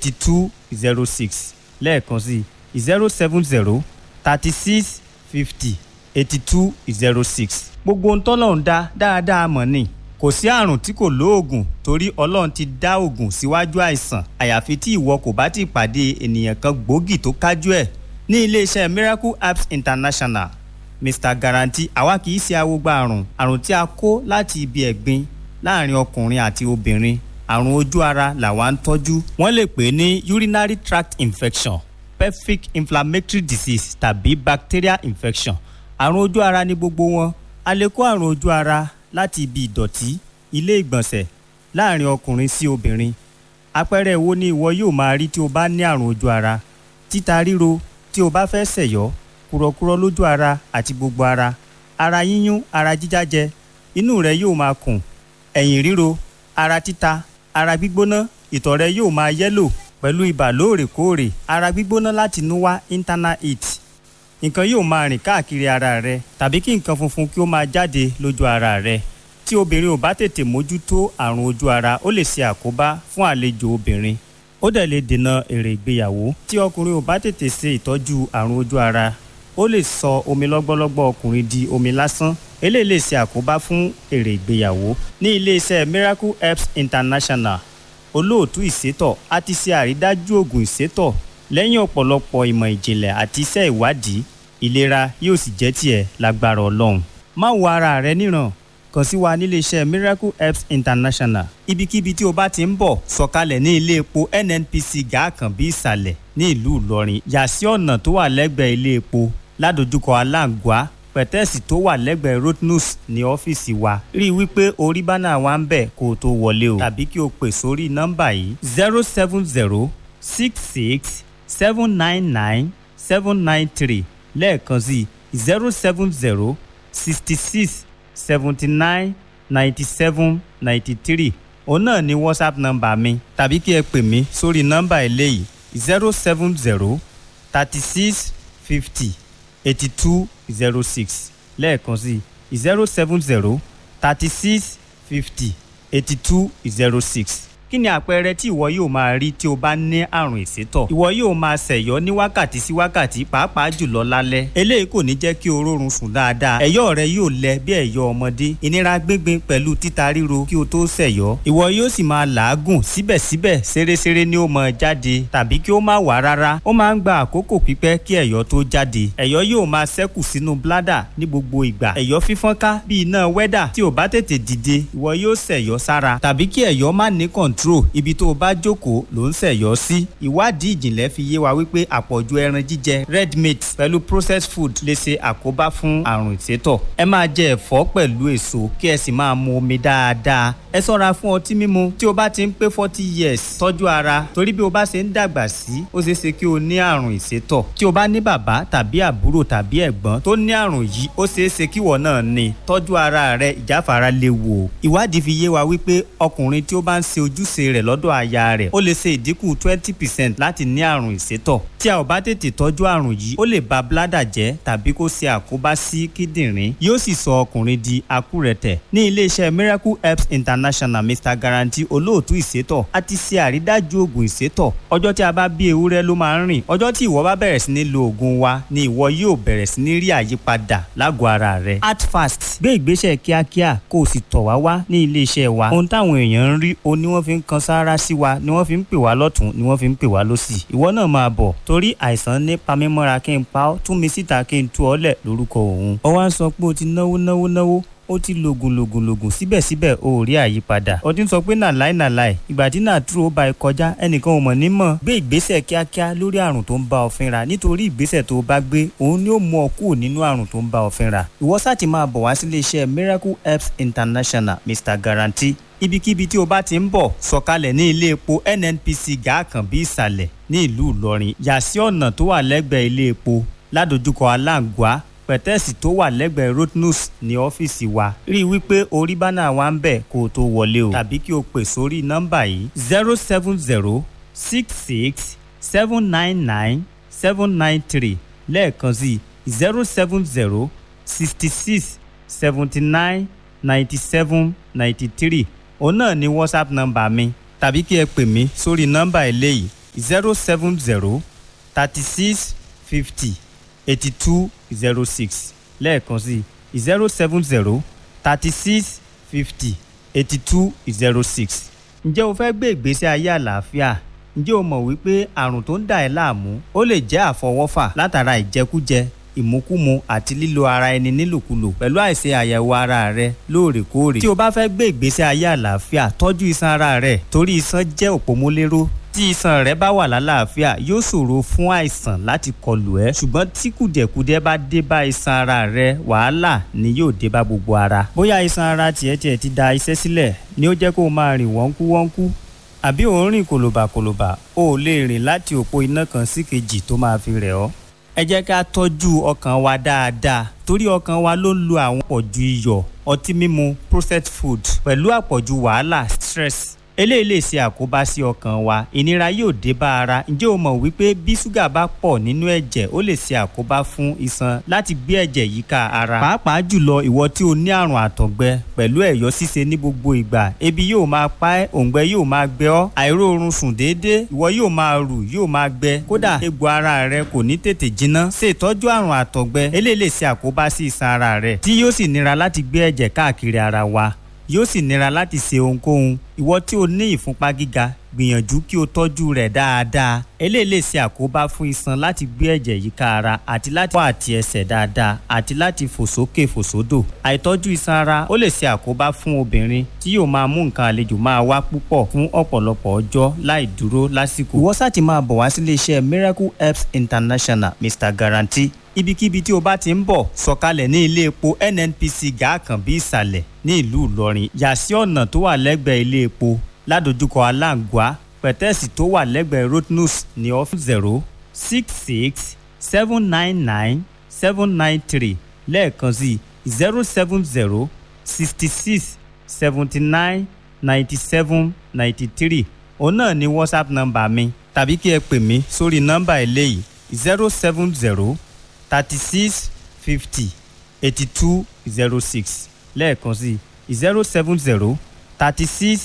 eighty two zero six lẹ́ẹ̀kan sí zero seven zero thirty six fifty eighty two zero six. gbogbo ohun tọ́lọ́run dá dáadáa mọ̀ ni kò sí àrùn tí kò lóògùn torí ọlọ́run ti dá òògùn síwájú àìsàn àyàfi tí ìwọ kò bá ti pàdé ènìyàn kan gbòógì tó kájú ẹ̀ ní iléeṣẹ́ miracle apps international mr guarantee àwa kì í ṣe awogba àrùn àrùn tí a kó láti ibi ẹ̀gbin láàrin ọkùnrin àti obìnrin àrùn ojú ara làwa ń tọ́jú wọ́n lè pè é ní urinary tract infection pelvic inflammatory disease tàbí bacterial infection àrùn ojú ara ní gbogbo wọn a lè kó àrùn ojú ara láti ibi ìdọ̀tí ilé ìgbọ̀nsẹ̀ láàrin ọkùnrin sí obìnrin àpẹẹrẹ wo ni ìwọ yóò máa rí tí o bá ní àrùn ojú ara títa ríro tí o bá fẹ́ sẹ̀yọ́ kúrọ̀kúrọ̀ lójú ara àti gbogbo ara ara yíyún ara jíjájẹ inú rẹ yóò máa kùn ẹ̀yìn ríro ara títa ara gbígbóná ìtọ̀ rẹ yóò máa yẹ́lò pẹ̀lú ibà lóòrèkóòrè ara gbígbóná láti inú wá internal heat nǹkan yóò máa rìn káàkiri ara rẹ tàbí kí nǹkan funfun kí ó máa jáde lójú ara rẹ tí obìnrin ò bá tètè mójútó àrùn ojú ara ó lè ṣe àkóbá fún àlejò obìnrin ó dẹ̀ lè dènà èrè ìgbéyàwó tí ọkùnrin ò bá tètè ṣe ìtọ́jú àrùn ojú ara ó lè sọ omi lọ́gbọ́lọ́gbọ́ ọkùnrin di omi lásán eléyìí lè ṣe àkóbá fún èrè ìgbéyàwó ní iléeṣẹ́ miracle herbs international olóòtú ìsétọ̀ a ti ṣe àrídájú oògùn ìsétọ̀ lẹ́yìn ọ̀pọ̀lọpọ̀ ìmọ̀ ìjìnlẹ̀ àti iṣẹ́ ìwádìí ìlera yóò sì jẹ́ tiẹ̀ lágbára ọlọ́run má wo ara rẹ níran kàn sí wa níléeṣẹ́ miracle herbs international ibikíbi tí o bá ti ń bọ̀ sọ̀kalẹ̀ ní ilé epo nnpc gàákànbí ìsàlẹ̀ ní ìlú ìlọrin yà sí ọ̀nà tó wà lẹ́gbẹ̀ẹ́ ilé epo ládojúkọ aláǹgbá pẹ̀tẹ́ẹ̀sì tó wà lẹ́gbẹ̀ẹ́ rotnus ní ọ́fíìsì wa rí i wípé orí bánà wa ń bẹ̀ kó o tó wọlé o tàbí kí o pè sórí nọ́mbà yìí zero seven zero six six seven nine nine seven nine three lẹ́ẹ̀kan sí zero seven zero sixty six seventy nine ninety seven ninety three òun náà ni whatsapp nọ́mbà mi tàbí kí ẹ pè mí sórí nọ́mbà eléyìí zero seven zero thirty six fifty eighty two zero six lẹ́ẹ̀kan sí zero seven zero thirty six fifty eighty two zero six kí ni àpẹẹrẹ tí ìwọ yóò máa rí tí o bá ní àrùn ìsétọ̀ ìwọ yóò máa ṣẹ̀yọ́ ní wákàtí sí wákàtí pàápàá jùlọ lálẹ́ eléyìí kò ní jẹ́ kí o rórun sùn dáadáa ẹ̀yọ́ rẹ yóò lẹ bí ẹ̀yọ́ ọmọdé ìnira gbíngbin pẹ̀lú títa ríro kí o tó ṣẹ̀yọ́ ìwọ yóò sì máa làágùn síbẹ̀síbẹ̀ ṣeréṣeré ni ó máa jáde tàbí kí ó má wà rárá ó máa ń gba àkókò pípẹ́ kí ẹ̀yọ́ tó jáde ẹ̀yọ́ yóò máa ṣẹ́kù sínú bládà ní gbogbo ìgbà ẹ̀yọ́ fífọ́nká bí iná wẹ́dà tí ò bá tètè dìde ìwọ yóò ṣẹ̀yọ́ sára tàbí kí ẹ̀yọ́ má ní kọ̀ǹtró ibi tó o bá jókòó ló ń ṣẹ̀yọ́ sí ìwádìí ìjìnlẹ̀ fi yé wa wípé àpọ̀jù ẹran jíjẹ red meat pẹ̀lú processed food lè ṣe àkóbá fún àrùn ìsétọ̀ ẹ máa jẹ ẹ̀fọ́ pẹ̀lú èso kí ẹ sì máa mu omi dáadáa ẹ ṣọ́ra fún ọtí mímu tí o bá ti ń pé forty years tọ́jú ara torí bí o bá ṣe ń dàgbà sí ó ṣeé ṣe kí o ní àrùn ìsétọ̀ tí o bá ní bàbá tàbí àbúrò tàbí ẹ̀gbọ́n tó ní àrùn yìí ó ṣeé ṣe kí ìwọ náà ní tọ́jú ara rẹ ìjáfara léwu o ìwádìí fi yé wa wípé ọkùnrin tí ó bá ń ṣe ojúṣe rẹ̀ lọ́dọ̀ aya rẹ̀ ó lè ṣe ìdínkù twenty percent láti ní àrùn ìsétọ̀ tí a ò bá tètè tọ́jú àrùn yìí ó lè ba bládà jẹ́ tàbí kó ṣe àkóbá sí kíndìnrín yóò sì sọ ọkùnrin di akúrẹ̀tẹ̀ ní iléeṣẹ́ miracle herbs international mr guarantee olóòtú ìsétọ̀ a ti ṣe àrídájú oògùn ìsétọ̀ ọjọ́ tí a bá bí ewúrẹ́ ló máa ń rìn ọjọ́ tí ìwọ bá bẹ̀rẹ̀ sí ní lo oògùn wa ni ìwọ yóò bẹ̀rẹ̀ sí ní rí àyípadà lágọ̀ọ́ ara rẹ act fast gbé ìgbésẹ̀ kíákíá kó o sì tọ̀ wá wá ní iléeṣẹ́ wa ohun táwọn èèyàn ń rí o ní wọ́n fi ń kan sáárá sí wa ni wọ́n fi ń pè wá lọ́tún ni wọ́n fi ń pè wá lọ́sì ìwọ náà máa bọ̀ torí àìsàn ní pamímọ́ra kí n pa ọ́ tún mi síta kí n tú ọ lẹ̀ lórúkọ òun ọ wá ń sọ pé o ti náwó náwó náwó ó ti lògùn lògùn lògùn síbẹ̀síbẹ̀ o ò rí àyípadà ó ti ń sọ pé nàláì nàláì ìgbà tí nàtúrò ó ba ẹ kọjá ẹnìkan ò mọ̀ ní mọ̀ gbé ìgbésẹ̀ kíákíá lórí àrùn tó ń bá ọ fínra nítorí ìgbésẹ̀ tó o bá gbé òun ni ó mú ọ kúrò nínú àrùn tó ń bá ọ fínra ìwọ sáà ti máa bọ̀ wá sílé iṣẹ́ miracle herbs international mr guarantee ibikíbi tí o bá ti ń bọ̀ sọ̀kalẹ̀ ní ilé epo nnpc gàákànbí ìsàlẹ̀ ní ìlú ìlọrin yà sí ọ̀nà tó wà lẹ́gbẹ̀ẹ́ ilé epo ládojúkọ aláǹgbá pẹ̀tẹ́ẹ̀sì tó wà lẹ́gbẹ̀ẹ́ rotnus ní ọ́fíìsì wa rí i wípé orí bánà wa ń bẹ̀ kó o tó wọlé o tàbí kí o pè sórí nọ́mbà yìí zero seven zero six six seven nine nine seven nine three lẹ́ẹ̀kan sí zero seven zero sixty six seventy nine ninety seven ninety three òun náà ni whatsapp nọ́mbà mi tàbí kí ẹ pè mí sórí nọ́mbà eléyìí zero seven zero thirty six fifty eighty two zero six lẹ́ẹ̀kan sí zero seven zero thirty six fifty eighty two zero six. ǹjẹ́ o fẹ́ gbé ìgbésí ayé àlàáfíà? ǹjẹ́ o mọ̀ wípé àrùn tó ń dà ẹ́ láàmú ó lè jẹ́ àfọwọ́fà látara ìjẹkújẹ ìmúkúmu àti lílo ara ẹni nílòkulò pẹ̀lú àìṣe àyẹ̀wò ara rẹ lóòrèkóòrè. tí o bá fẹ́ gbé ìgbésí ayé àlàáfíà tọ́jú iṣan ara rẹ torí iṣan jẹ́ òpómúléró tí iṣan rẹ bá wà lálàáfíà yóò ṣòro fún àìsàn láti kọlù ẹ ṣùgbọ́n tí kùdẹ̀kùdẹ̀ bá dé bá iṣan ara rẹ wàhálà ni yóò dé bá gbogbo ara. bóyá iṣan ara tiẹ̀ tiẹ̀ ti da iṣẹ́ sílẹ̀ ni ó jẹ́ kó o máa rìn wọ́nkú wọ́nkú àbí ò ń rìn kòlòbàkòlòbà o ò lè rìn láti òpó iná kan sí kejì tó máa fi rẹ̀ ọ́. ẹ jẹ́ ká tọ́jú ọkàn wa dáadáa torí ọkàn wa ló ń lo àwọn àpọ̀jù iyọ̀ ọtí mímu processed food pẹ̀lú àpọ̀jù wàhálà stress eléyìí lè ṣe àkóbá sí ọkàn wa ìnira yóò dé bá ara ǹjẹ́ o mọ̀ wípé bí ṣúgà bá pọ̀ nínú ẹ̀jẹ̀ ó lè ṣe àkóbá fún iṣan láti gbé ẹ̀jẹ̀ yíká ara pàápàá jùlọ ìwọ tí o ní àrùn àtọ̀gbẹ pẹ̀lú ẹ̀yọ́ ṣíṣe ní gbogbo ìgbà ebi yóò máa pa ẹ́ òǹgbẹ yóò máa gbẹ ọ́ àìróorun sùn déédéé ìwọ yóò máa rù yóò máa gbẹ kódà egbò ara rẹ kò ní tètè jiná ṣe ìtọ́jú àrùn àtọ̀gbẹ eléyìí lè ṣe àkóbá sí iṣan ara rẹ tí yóò sì nira láti gbé ẹ̀jẹ̀ káàkiri ara wa yóò sì nira láti ṣe ohunkóhun ìwọ tí o ní ìfúnpá gíga gbìyànjú kí o tọ́jú rẹ̀ dáadáa eléyìí lè ṣe àkóbá fún iṣan láti gbé ẹ̀jẹ̀ yíká ara àti láti wá àti ẹsẹ̀ dáadáa àti láti fò sókè fò sódò àìtọ́jú iṣan ara ó lè ṣe àkóbá fún obìnrin tí yóò máa mú nǹkan àlejò máa wá púpọ̀ fún ọ̀pọ̀lọpọ̀ ọjọ́ láì dúró lásìkò ìwọ sáà ti máa bọ̀ wá sílé iṣẹ́ Miracle Herbs International Mr Guarantee ibikíbi tí o bá ti ń bọ̀ sọ̀kalẹ̀ ní ilé epo NNPC gàákànbí ìsàlẹ̀ ní ìlú Ìlọrin yà sí ọ̀nà tó wà lẹ́gbẹ̀ẹ́ ilé epo ládojúkọ aláǹgbá pẹ̀tẹ́ẹ̀sì tó wà lẹ́gbẹ̀ẹ́ Rotnus ní ọ́fíìsì zero six six seven nine nine seven nine three lẹ́ẹ̀kan sí zero seven zero sixty six seventy nine ninety seven ninety three òun náà ni WhatsApp nọ́mbà mi tàbí kí ẹ pè mí sórí nọ́mbà eléyìí zero seven zero thirty six fifty eighty two zero six lẹ́ẹ̀kan sí zero seven zero thirty six